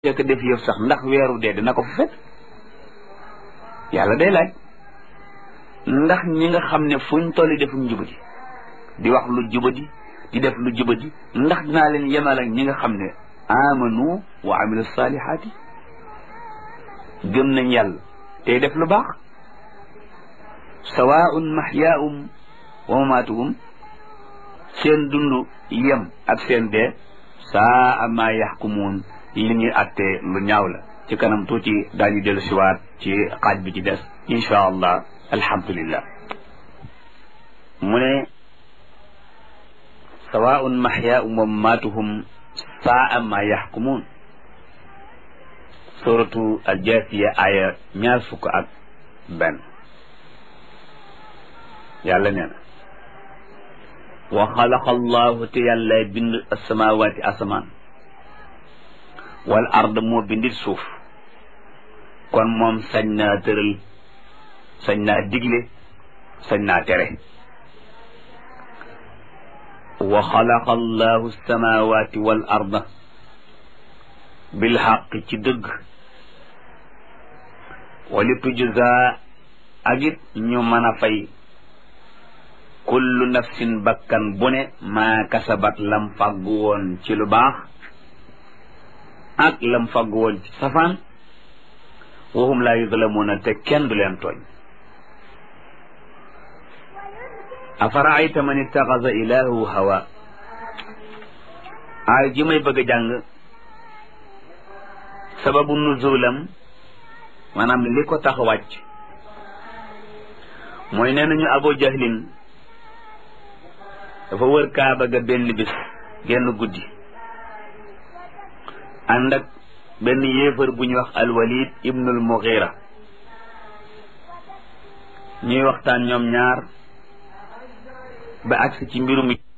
jëkk def yëf sax ndax weeru dee dina ko fa fekk yàlla day laaj ndax ñi nga xam ne fuñ tolli defuñ jubadi di wax lu jubadi di def lu jubadi ndax dinaa leen yemal ak ñi nga xam ne amanu wa amilu salihaati gëm nañ yàlla tey def lu baax sawaun mahyaahum wa mamaatuhum seen dund yem ak seen dee saa ma yaxkumuun li ñuy attee lu ñaaw la ci kanam tuuti daañu dellu siwaat ci xaaj bi ci des insha allah alhamdulillah mu ne sawaun mahyaahum wa mamaatuhum saa ma yaxkumuun suratu aljaasiya aya ñaar fukk ak benn yàlla nee na wa xalaqa allahu te yàlla bind asamawaati asamaan wal ard moo bindit suuf kon moom sañ naa tëral sañ naa digle sañ naa tere wa xalaqa allahu alsamawati wal arda bil xaq ci dëgg wali tujza ak it ñu mën a fay kullu nafsin bakkan bu ne maa kasabat lam fàggu woon ci lu baax ak lam fàggu woon ci safaan wahum laa yuzlamuuna te kenn du leen tooñ afaraayta man ittaxasa ilaahu hawa aay ji may bëgg a jàng sababu nuzulam maanaam li ko tax wàcc mooy nee nañu abu jahlin dafa wër kaaba ga benn bis genn guddi ànd ak benn yéefar bu ñuy wax alwalid ibnul mughira ñuy waxtaan ñoom ñaar ba agsi ci mbirum